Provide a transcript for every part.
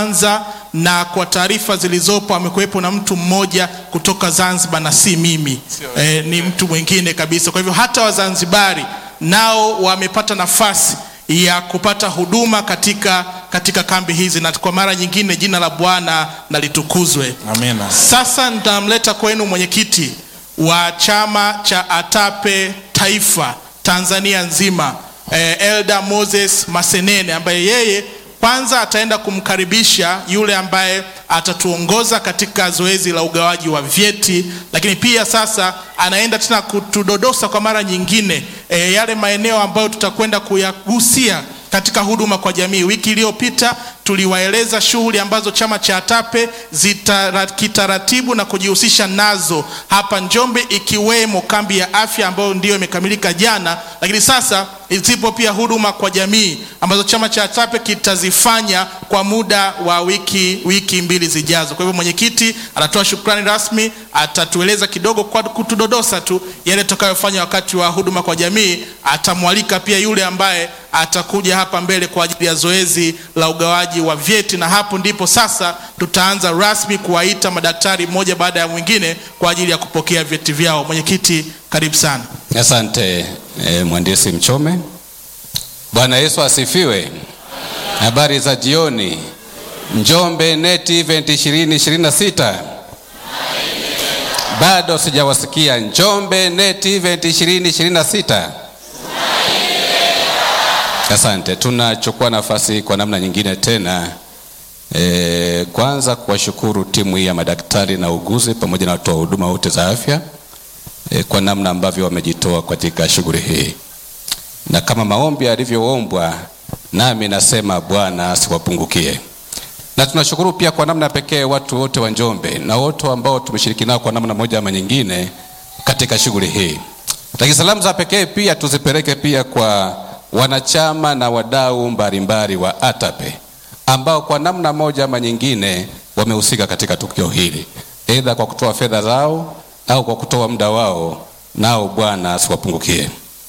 kwanza na kwa taarifa zilizopo amekuwepo na mtu mmoja kutoka Zanzibar na si mimi e, ni mtu mwingine kabisa. Kwa hivyo hata Wazanzibari nao wamepata nafasi ya kupata huduma katika, katika kambi hizi, na kwa mara nyingine jina la Bwana na litukuzwe. Amina. Sasa nitamleta kwenu mwenyekiti wa chama cha ATAPE taifa Tanzania nzima eh, Elda Moses Masenene ambaye yeye kwanza ataenda kumkaribisha yule ambaye atatuongoza katika zoezi la ugawaji wa vyeti, lakini pia sasa anaenda tena kutudodosa kwa mara nyingine eh, yale maeneo ambayo tutakwenda kuyagusia katika huduma kwa jamii. Wiki iliyopita tuliwaeleza shughuli ambazo chama cha ATAPE zita kitaratibu na kujihusisha nazo hapa Njombe, ikiwemo kambi ya afya ambayo ndiyo imekamilika jana, lakini sasa zipo pia huduma kwa jamii ambazo chama cha ATAPE kitazifanya kwa muda wa wiki, wiki mbili zijazo. Kwa hivyo mwenyekiti anatoa shukrani rasmi, atatueleza kidogo kwa kutudodosa tu yale tutakayofanya wakati wa huduma kwa jamii. Atamwalika pia yule ambaye atakuja hapa mbele kwa ajili ya zoezi la ugawaji wa vyeti, na hapo ndipo sasa tutaanza rasmi kuwaita madaktari mmoja baada ya mwingine kwa ajili ya kupokea vyeti vyao. Mwenyekiti, karibu sana. Asante eh, mhandisi Mchome. Bwana Yesu asifiwe. Habari za jioni. Njombe Net Event 2026 bado sijawasikia. Njombe Net Event 2026 Asante, tunachukua nafasi kwa namna nyingine tena e, kwanza kuwashukuru timu hii ya madaktari na uguzi pamoja na watoa huduma wote za afya e, kwa namna ambavyo wamejitoa katika shughuli hii, na kama maombi yalivyoombwa, nami nasema Bwana asiwapungukie. Na tunashukuru pia kwa namna pekee watu wote wa Njombe na wote ambao tumeshiriki nao kwa namna moja ama nyingine katika shughuli hii. Lakini salamu za pekee pia tuzipeleke pia kwa wanachama na wadau mbalimbali wa ATAPE ambao kwa namna moja ama nyingine wamehusika katika tukio hili, aidha kwa kutoa fedha zao au kwa kutoa muda wao, nao Bwana asiwapungukie.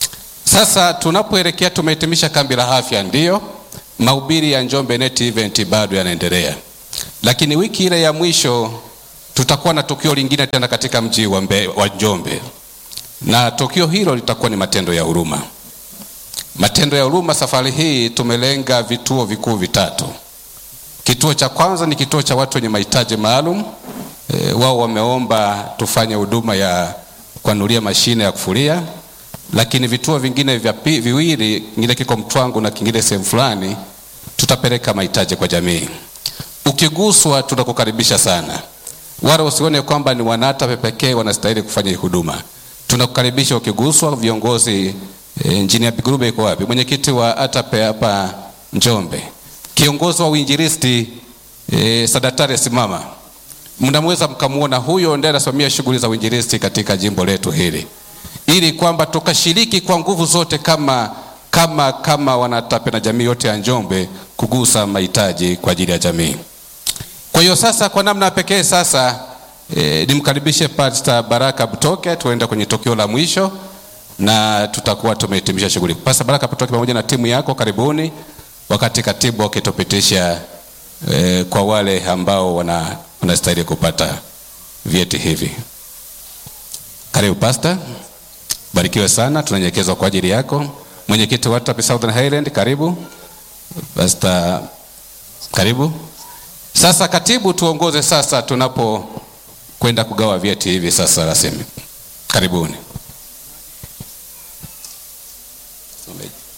Sasa tunapoelekea, tumehitimisha kambi la afya, ndiyo mahubiri ya Njombe Net Event bado yanaendelea, lakini wiki ile ya mwisho tutakuwa na tukio lingine tena katika mji wa, mbe, wa Njombe, na tukio hilo litakuwa ni matendo ya huruma. Matendo ya huruma safari hii tumelenga vituo vikuu vitatu. Kituo cha kwanza ni kituo cha watu wenye mahitaji maalum. E, wao wameomba tufanye huduma ya kuanulia mashine ya kufulia, lakini vituo vingine vya pi, viwili, kingine kiko Mtwangu na kingine sehemu fulani, tutapeleka mahitaji kwa jamii. Ukiguswa, tunakukaribisha sana, wala usione kwamba ni wanATAPE pekee wanastahili kufanya hii huduma. Tunakukaribisha ukiguswa. Viongozi E, Injinia Bigurube iko wapi? Mwenyekiti wa ATAPE hapa Njombe, kiongozi wa uinjilisti e, Sadatari simama, mnamweza mkamuona huyo ndiye anasimamia shughuli za uinjilisti katika jimbo letu hili, ili kwamba tukashiriki kwa nguvu zote kama kama kama wanATAPE na jamii yote ya Njombe kugusa mahitaji kwa ajili ya jamii. Kwa hiyo sasa, kwa namna pekee sasa e, nimkaribishe Pastor Baraka Butoke, tuenda kwenye tukio la mwisho na tutakuwa tumehitimisha shughuli. Pasa Baraka Butoke pamoja na timu yako, karibuni, wakati katibu akitupitisha eh, kwa wale ambao wana wanastahili kupata vyeti hivi. Karibu Pastor, barikiwe sana, tunanyekezwa kwa ajili yako. Mwenyekiti wa ATAPE Southern Highland, karibu Pastor, karibu. Sasa katibu, tuongoze sasa tunapo kwenda kugawa vyeti hivi sasa rasmi. Karibuni.